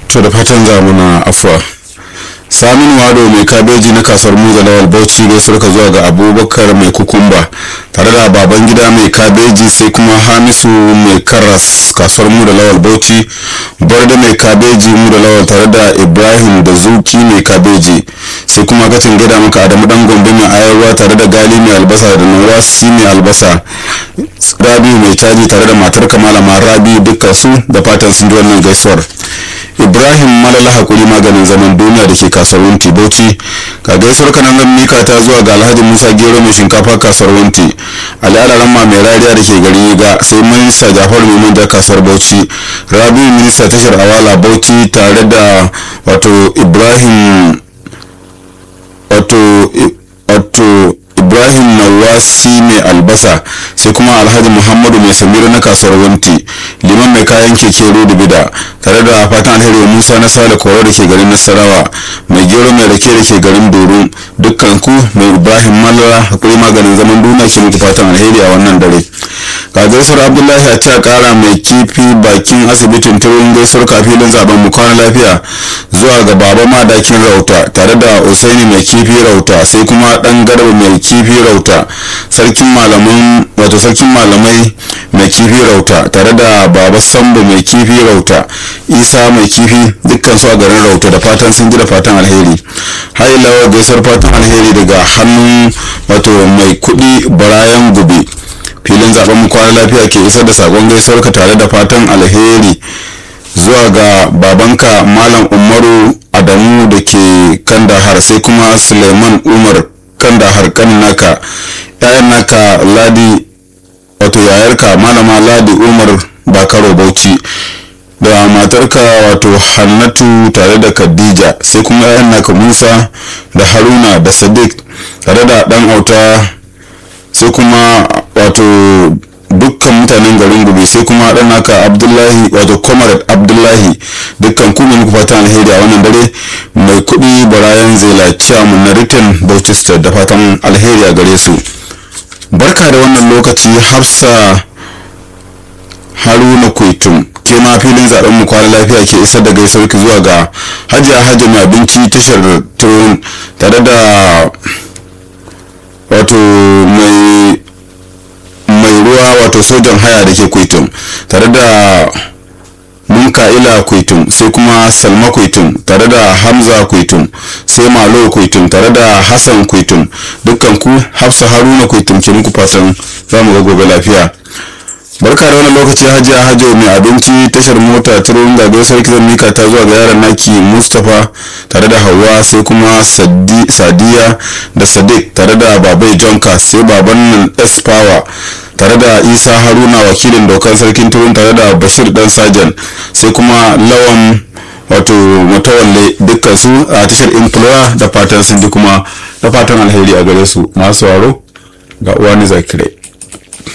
to da fatan za mu na afuwa saminu wado mai kabeji na kasuwar muza lawal bauchi gaisuwar ka zuwa ga abubakar mai kukumba tare da baban gida mai kabeji sai kuma hamisu mai karas kasuwar mu da lawal bauchi barda mai kabeji mu da lawal tare da ibrahim da zuki mai kabeji sai kuma kacin gida maka adamu dan gombe mai ayarwa tare da gali mai albasa da nawasi mai albasa rabi mai caji tare da matar kamalama rabi dukkan su da fatan sun ji wannan gaisuwar ibrahim malala hakuri maganin zaman duniya da ke kasuwar wunti bauchi ka gaisuwar kanan zan mika ta zuwa ga alhaji musa gero mai shinkafa kasuwar wunti ali alaramma mai rariya da ke gari ga sai minista jafar mai manja kasuwar bauchi rabi minista tashar awala bauchi tare da wato ibrahim wato wato ibrahim nawasi mai albasa sai kuma alhaji muhammadu mai samira na kasuwar wanti liman mai kayan keke da bida tare da fatan alheri musa na sale koro da ke garin nasarawa mai gero mai rake da ke garin doro dukkan ku mai ibrahim malala hakuri maganin zaman duniya ke muku fatan alheri a wannan dare ga gaisuwar abdullahi a ta kara mai kifi bakin asibitin turin gaisuwar kafilin zaben mu kwana lafiya zuwa ga baba madakin rauta tare da usaini mai kifi rauta sai kuma dan garba mai kifi rauta sarkin malaman wato sarkin malamai mai kifi rauta tare da baba sambo mai kifi rauta isa mai kifi dukkan su a garin rauta da fatan sun ji da fatan alheri hailawa gaisuwar fatan alheri daga hannun wato mai kudi barayan gube filin zaben mu kwana lafiya ke isar da sakon gaisuwar ka tare da fatan alheri zuwa ga babanka malam umaru adamu da ke kandahar sai kuma suleiman umar kandahar kan naka yayan naka ladi wato yayarka malama ladi umar bakaro bauchi da matarka wato hannatu tare da khadija sai kuma yayan naka musa da haruna da sadiq tare da dan auta sai kuma wato dukkan mutanen garin gobe sai kuma dan naka abdullahi wato comrade abdullahi dukkan ku ne muku fatan alheri a wannan dare mai kudi barayan zela chairman na written bauchi state da fatan alheri a gare su barka da wannan lokaci hafsa haruna kwaitum ke ma filin zaben mu kwana lafiya ke isar da gaisuwar ki zuwa ga hajiya hajji mai abinci tashar turun tare da wato mai mai ruwa wato sojan haya da ke kwaitum tare da munka'ila kwaitum sai kuma salma kwaitum tare da hamza kwaitum sai malo kwaitum tare da hassan kwaitum dukkan ku hafsa haruna kwaitum ke muku fatan za mu ga gobe lafiya barka da wani lokaci hajiya hajo mai abinci tashar mota turun gabe sarki zan mika ta zuwa ga yaran naki mustapha tare da hawa sai kuma sadiya da sadiq tare da babai jonka sai baban nan s power tare da isa haruna wakilin dokar sarkin turun tare da bashir dan sajan sai kuma lawan wato matawalle dukkan su a tashar employer da fatan sun ji kuma da fatan alheri a gare su masu waro ga uwani zakirai